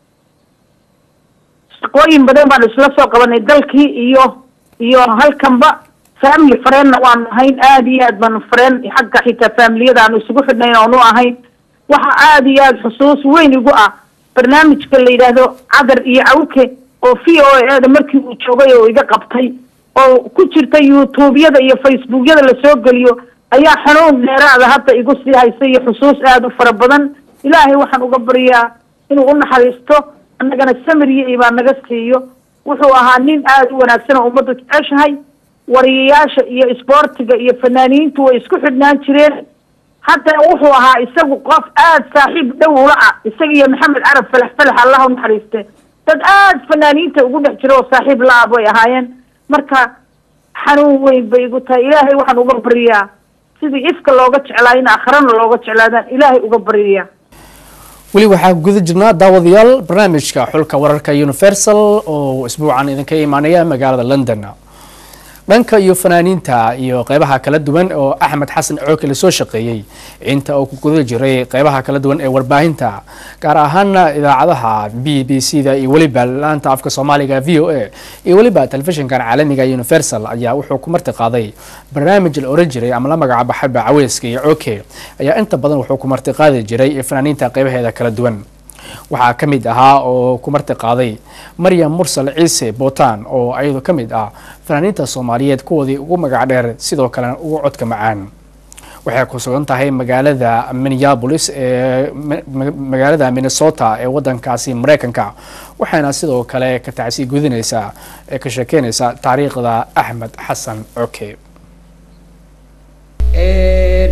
shaqooyin badan baan isla soo qabanay dalkii iyo iyo halkanba family fareenna waanu ahayn aada iyo aad baanu fareen xagga xitaa faamiliyada aanu isugu xidhnayn oonu ahayn waxa aada iyo aada xusuus weyn igu ah barnaamijka la yidhaahdo cadar iyo cawke oo v o eda markii uu joogay oo iga qabtay oo ku jirta youtubeyada iyo facebookyada lasoo geliyo ayaa xanuun dheeraada hadda igu sii haysa iyo xusuus aada u fara badan ilaahay waxaan uga baryaa inuu u naxariisto annagana samiriyo ibaa naga siiyo wuxuu ahaa nin aada u wanaagsan oo ummaddu jeceshahay wariyayaasha iyo isboortiga iyo fanaaniintu way isku xidhnaan jireen haddana wuxuu ahaa isagu qof aada saaxiib dhow ula ah isaga iyo maxamed carab falax falax allah u naxariiste dad aada fanaaniinta ugu dhex jira oo saaxiib la-ah bay ahaayeen marka xanuun weyn bay igu tahay ilaahay waxaan uga baryaa sidii ifka looga jeclaa in akhrana looga jeclaadaan ilaahay uga baryaa weli waxaa guda jirnaa daawadayaal barnaamijka xulka wararka universal oo isbuucan idinka imaanaya magaalada london dhanka iyo fanaaniinta iyo qeybaha kala duwan oo axmed xasan cooke lasoo shaqeeyey inta uu ku guda jiray qeybaha kala duwan ee warbaahinta gaar ahaana idaacadaha b b c da iyo weliba laanta afka soomaaliga v o a iyo weliba telefishinkan caalamiga universal ayaa wuxuu ku marti qaaday barnaamij la oran jiray ama la magaca baxayba caweyska iyo cooke ayaa inta badan wuxuu ku marti qaadi jiray fanaaniinta qeybaheeda kala duwan waxaa ka mid ahaa oo ku marti qaaday maryam mursal ciise bootaan oo ayadu ka mid ah fanaaniinta soomaaliyeed kuwoodii ugu magac dheer sidoo kalena ugu codka macaan waxay ku sugan tahay magaalada minneabolis ee magaalada minnesota ee wadankaasi mareykanka waxayna sidoo kale ka tacsi gudinaysaa ee ka sheekeynaysaa taariikhda axmed xasan coke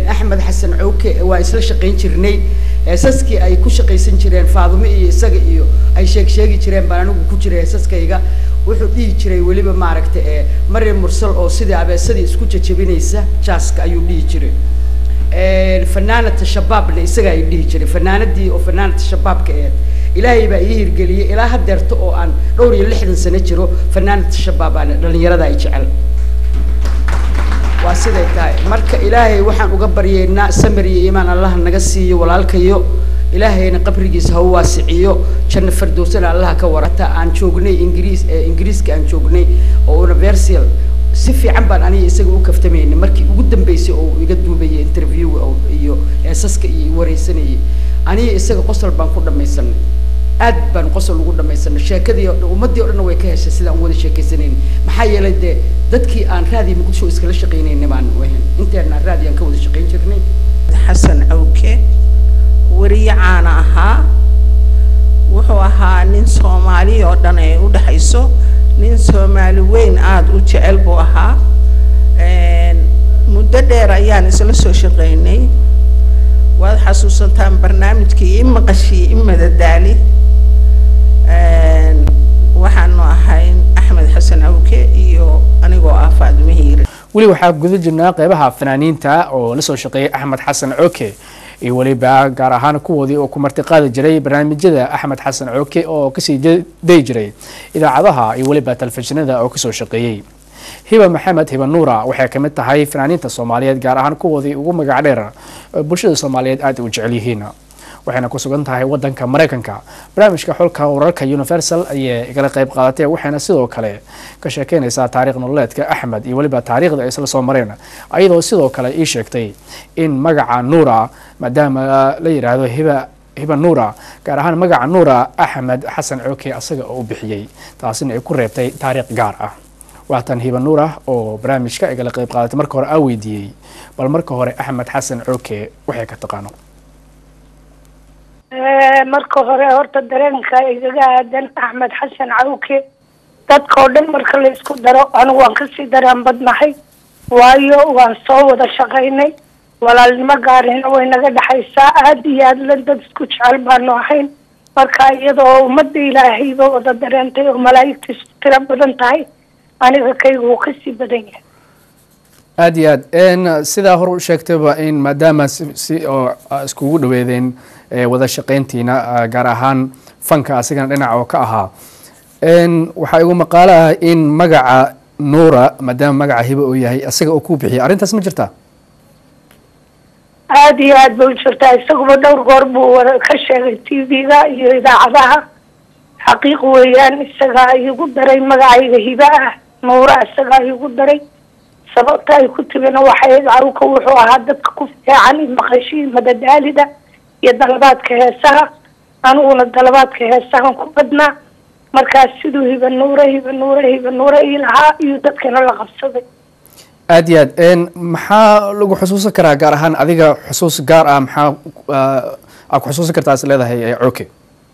axmed xasan cowke waa isla shaqayn jirnay heesaskii ay ku shaqaysan jireen faadumo iyo isaga iyo ay sheeg sheegi jireen baan anigu ku jiray heesaskayga wuxuu dhihi jiray weliba maaragtay ee maryam mursal oo sidii abeesadii isku jajabinaysa jaaska ayuu dhihi jiray fanaanata shabaabna isaga ay dhihi jiray fanaanadii oo fanaanata shabaabka aheed ilaahay baa ii hirgeliyey ilaa hadeerta oo aan dhowr iyo lixdan sano jiro fanaanata shabaab aan dhalinyarada ay jecel waa siday tahay marka ilaahay waxaan uga baryeynaa samir iyo iimaan allaha naga siiyo walaalkayo ilaahayna qabrigiisa ha u waasiciyo janno fardowsana allaha ka warata aan joognay ingiriis ee ingiriiska aan joognay oo universal si fiican baan aniga isaga u kaftamaynay markii ugu dambeysay oo uu iga duubayay interview iyo heesaska iyo wareysanayay aniga isaga qosol baan ku dhamaysanay aad baan qosol ugu dhamaysanay sheekadii oo dhan ummadii o dhanna way ka heshay sidaan u wada sheekaysanayna maxaa yeelay dee dadkii aan raadiyo muqdisho iskala shaqaynayna baan wahan inteena raadi aan ka wada shaqayn jirnay xasan cawke weriye caana ahaa wuxuu ahaa nin soomaali oo dhan ay u dhexayso nin soomaali weyn aada u jecel buu ahaa muddo dheer ayaan isla soo shaqaynay waad xasuusantaan barnaamijkii i maqashii i madadaali waxaanu ahayn axmed xasan awke iyo anigoo ah faadimo hiire weli waxaa guda jirnaa qeybaha fanaaniinta oo la soo shaqeeyay axmed xasan cooke iyo weliba gaar ahaan kuwoodii oo ku martiqaadi jiray barnaamijyada axmed xasan cooke oo kasii dayi jiray idaacadaha iyo weliba telefishinada oo kasoo shaqeeyey hiba maxamed hiba nuura waxay ka mid tahay fanaaniinta soomaaliyeed gaar ahaan kuwoodii ugu magac dheer oo bulshada soomaaliyeed aada u jecel yihiin waxayna ku sugan tahay wadanka maraykanka barnaamijka xulka wararka universal ayay igala qayb qaadatay waxayna sidoo kale ka sheekeynaysaa taariikh nololeedka axmed iyo weliba taariikhda ay isla soo mareen ayadoo sidoo kale ii sheegtay in magaca nuura maadaama la yidhaahdo hiba hiba nuura gaar ahaan magaca nuura axmed xasan cooke asaga oo u bixiyey taasina ay ku reebtay taariikh gaar ah waatan hiba nuura oo barnaamijka igala qayb qaadatay marka hore aa weydiiyey bal marka hore axmed xasan cooke waxay ka taqaano marka hore horta dareenka igaga aadan axmed xasan cawke dadkao dhan marka la isku daro anigu waan kasii dareen badnahay waayo waan soo wada shaqaynay walaalnimo gaarina way naga dhexaysaa aada iyo aad la dad isku jecel baanu ahayn marka iyadoo ummadda ilaahayba wada dareentay oo malaa'igtiisu tiro badan tahay aniga kaygu wuu kasii badan yahay aada iyo aad sidaa hore u sheegtayba in maadaama si si oo iskugu dhaweedeen wada shaqayntiina gaar ahaan fanka asigana dhinaca oo ka ahaa waxaa igu maqaalo ah in magaca nuura maadaama magaca hiba uu yahay isaga uu ku bixiyay arrintaas ma jirtaa aada iyo aad bay u jirtaa isaguba dhowr goor buu wada ka sheegay t v-ga iyo idaacadaha xaqiiq weeyaan isagaa igu daray magacayga hiba ah nuura isagaa igu daray sababta ay ku timina waxay cawka wuxuu ahaa dadka ku fiican maqashii madadaalida iyo dalabaadka heesaha aniguna dalabaadka heesahan ku badnaa markaas siduu hiba nuure hiba nuure hiba nuure ii lahaa iyo dadkana la qabsaday aada iyo aad maxaa lagu xusuusan karaa gaar ahaan adiga xusuus gaar ah maxaa aa ku xusuusan kartaa is leedahay cooke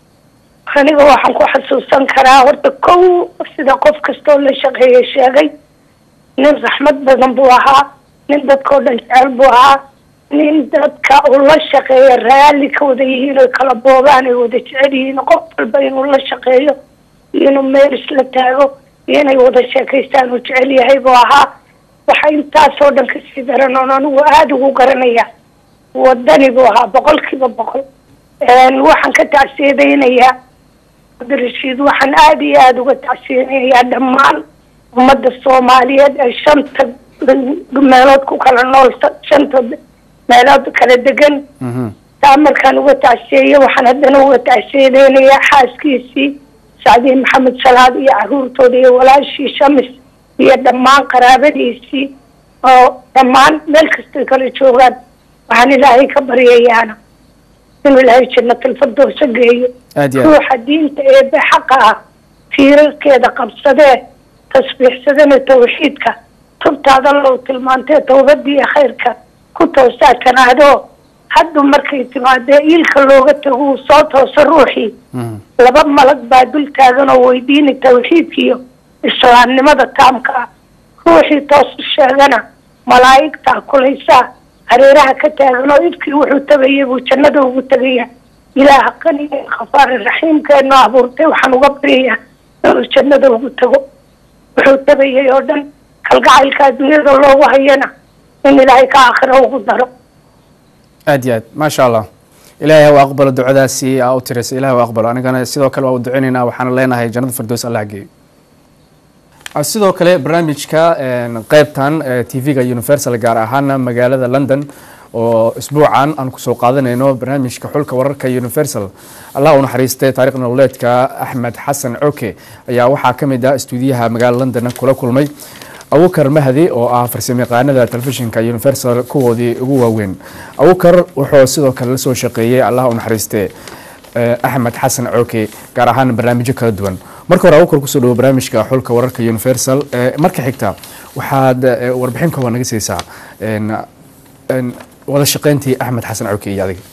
aniga waxaan ku xasuusan karaa horta kow sida qof kastoo la shaqeeyay sheegay nin raxmad badan buu ahaa nin dadkao dhan jecel buu ahaa nin dadka uu la shaqeeya raalli ka wada yihiin oy kala boobaan ay wada jecel yihiin qof walba inuu la shaqeeyo iyo inuu meel isla taago iyo inay wada sheekaystaan uu jecel yahay buu ahaa waxa intaasoo dhan kasii daran oon anigu aada ugu garanaya wadani buu ahaa boqol kiiba boqol waxaan ka tacsiyadaynayaa cabdirashiid waxaan aada iyo aada uga tacsiyadaynayaa dhammaan ummadda soomaaliyeed ee shanta meelood ku kala nool shanta meelood kala degan taa markaan uga tacsiyeeyo waxaan haddana uga tacsiyadeynayaa xaaskiisii sacdiye maxamed salaad iyo caruurtooda iyo walaashii shamis iyo dhammaan qaraabadiisii oo dhammaan meel kastay kala joogaan waxaan ilaahay ka baryayaana inuu ilaahay jannatalfadoosa geeyo ruuxa diinta eebe xaqa ah tiirarkeeda qabsadee tasbiixsadana tawxiidka tubtaada low tilmaantee tawbadiiyo khayrka ku toosaa kanaadoo haddu markay timaadee iilka looga tago uu soo tooso ruuxii laba malag baa dul taagan oo weydiini tawxiidkiiyo islaamnimada taamka ah ruuxii toos u sheegana malaa'igtaa kulaysaa hareeraha ka taagan oo ifkii wuxuu tagayay buu jannada ugu tegaya ilaaha qaniga khafaar raxiimkeenu abuurtay waxaan uga baryayaa inuu jannada ugu tago wuxuu tagayay oo dhan kalgacaylka adduunyada loogu hayana in ilaahay ka aakhira ugu daro aad iyo aad maasha allah ilaahay ha u aqbalo ducadaasi aa u tiraysa ilahay ha u aqbalo anigana sidoo kale waa u duceynaynaa waxaana leenahay jannada firdows allah geeyo Ah, sidoo kale barnaamijka een, qeybtan t v-ga universal gaar ahaana magaalada london oo isbuucan aan kusoo qaadanayno barnaamijka xulka wararka universal allah u naxariistay taariikh nololeedka axmed xasan coke ayaa waxaa ka mid ah istuudiyaha magaalada london kula kulmay abukar mahdi oo ah farsamayaqaanada telefishinka universal kuwoodii ugu waaweyn abukar wuxuu sidoo kale la soo shaqeeyey allah u naxariiste eh, axmed xasan coke gaar ahaan barnaamijyo kala duwan marka hore abukar kusoo dhawo barnaamijka xulka wararka universal Eh, marka xigta waxaad eh, warbixin kooban naga siisaa een, een, wada shaqeyntii axmed xasan coke iyo adiga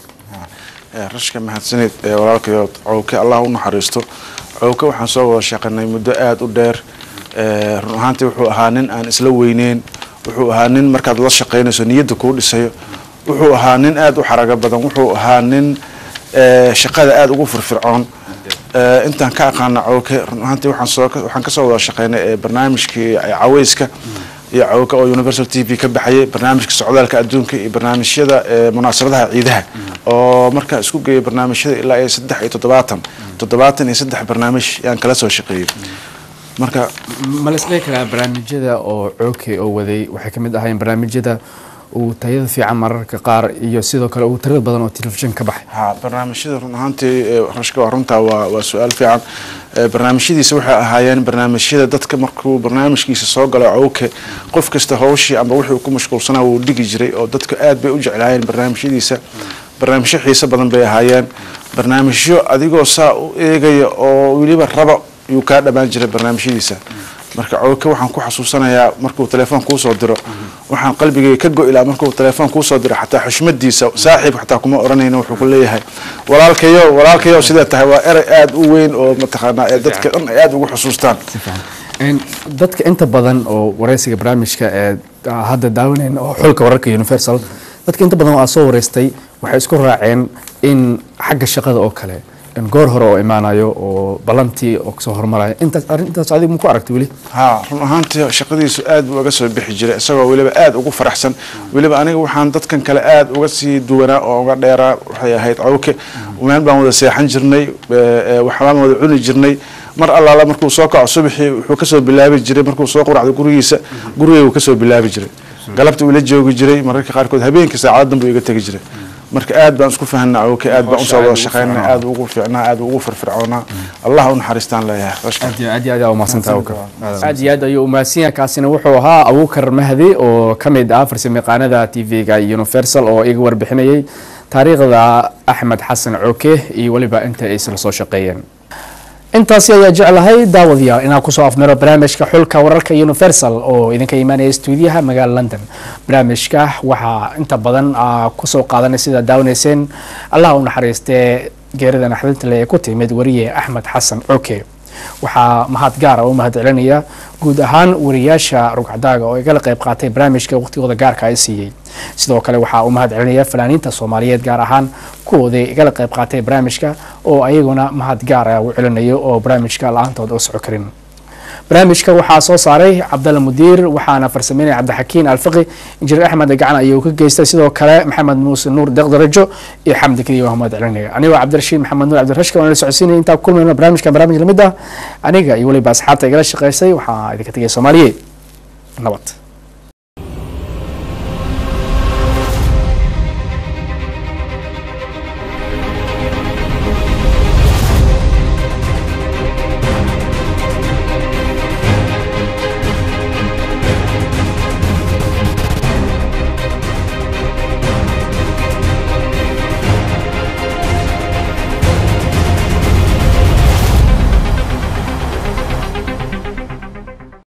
Eh, rashka mahadsanid ee walaalkayood cowke allah u naxariisto cowke waxaan soo wada shaqanay muddo aada u dheer Eh, run ahaantii wuxuu ahaa nin aan isla weyneyn wuxuu ahaa nin markaad la shaqaynayso niyadda kuu dhisayo wuxuu ahaa nin aada u xarago badan wuxuu ahaa nin eh, shaqada aada ugu firfircoon Eh, intaan ka aqaana cowke run ahaantii waxaan soo waxaan kasoo wada shaqaynay eh, barnaamijkii eh, caweyska iyo cowke oo universal t v ka baxayay barnaamijka socdaalka adduunka iyo barnaamijyada eh, munaasabadaha ciidaha oo markaa isku geeyay barnaamijyada ilaa iyo saddex iyo toddobaatan toddobaatan iyo saddex barnaamij yaan kala soo shaqeeyey marka ma la isdhihi karaa barnaamijyada oo cooke oo waday waxay ka mid ahaayeen barnaamijyada uu tayada fiican mararka qaar iyo sidoo kale uu tirada badan oo telefishin ka baxay ha barnaamijyada run ahaantii eh, rashka waa runtaa waa waa su-aal fiican Eh, barnaamijyadiisa waxay ahaayeen barnaamijyada dadka markuu barnaamijkiisa soo galo cowke qof kasta hawshii amba wixii uu ku mashquulsanaa wuu dhigi jiray oo dadka aad bay u jeclaayeen barnaamijyadiisa barnaamijyo xiiso badan bay ahaayeen barnaamijyo adigoo saa u eegaya oo weliba raba yuu kaa dhammaan jiray barnaamijyadiisa marka cowke waxaan ku xasuusanayaa markuu telefoon kuu soo diro waxaan qalbigayga ka go-ilaa markuu telefoon kuu soo diro xataa xushmadiisa saaxiib xataa kuma oranayno wuxuu ku leeyahay walaalkayo walaalkayo sidee tahay waa erey aada u weyn oo mataqaanaa ee dadka dhan ay aada ugu xusuustaan Een, dadka inta badan oo wareysiga barnaamijka ee ah, hadda daawanayna oo xulka wararka universal dadka inta badan oo aad soo wareystay waxay isku raaceen in xagga shaqada oo kale in goor hore oo imaanayo oo ballantii oo kasoo hormarayo intaas arrintaas adigu ma ku aragtay weli haa run ahaantii shaqadiisu aad buu uga soo bixi jiray isagoo weliba aada ugu faraxsan weliba aniga waxaan dadkan kale aada uga sii duwanaa oo uga dheeraa waxay ahayd cawke meel baan wada seexan jirnay eh, eh, waxbaan wada cuni jirnay mar allaala markuu soo kaco subaxii wuxuu kasoo bilaabi jiray markuu soo quracdo gurigiisa gurigaygu kasoo bilaabi jiray galabta uu la joogi jiray mararka qaarkood habeenkii saacadan buu iga tegi jiray marka aad baan isku fahanaa cawke aad baan usoo wada shaqaynaa aad ugu fiicnaa aad ugu firfircoonaa allah u naxariistaan leeyahay rashka aad iyo aad iyo aad u mahadsantahay Abuukar. aad iyo aad ayuu u mahadsan yahay kaasina wuxuu ahaa abuukar mahdi oo ka mid ah farsamayaqaanada t v-ga universal oo iga warbixinayay taariikhda axmed xasan coke iyo weliba inta ay isla soo shaqeeyeen intaasi ayaa jeclahay daawadayaal inaan kusoo afmiro barnaamijka xulka wararka universal oo idinka imaanaya stuudiyaha magaalada london barnaamijka waxaa inta badan aa kusoo qaadanay sida daawanayseen allah u naxariistee geerida naxdinta leh ee ku timid wariye axmed xasan coke waxaa mahad gaara u mahad celinaya guud ahaan wariyaasha rugcadaaga oo igala qayb qaatay barnaamijka waqtigooda gaarka ay siiyey sidoo kale waxaa u mahad celinaya fanaaniinta soomaaliyeed gaar ahaan kuwoodii igala qayb qaatay barnaamijka oo ayaguna mahad gaara u celinayo oo barnaamijka la-aantood oo soco karin barnaamijka waxaa soo saaray cabdalla mudiir waxaana farsameynaya cabdixakiin alfiqi injineer axmed gacan ayuu ka geystay sidoo kale maxamed muuse nuur deqdarajo iyo xamdi keliya waa mahad celinaya anigoo cabdirashiid maxamed nuur cabdirashka waan la socodsiinaya intaa ku kulmayno barnaamijkan barnaamij lamid ah aniga iyo weliba asxaabta igala shaqeysay waxaa idinka tegaya soomaaliyeed nabad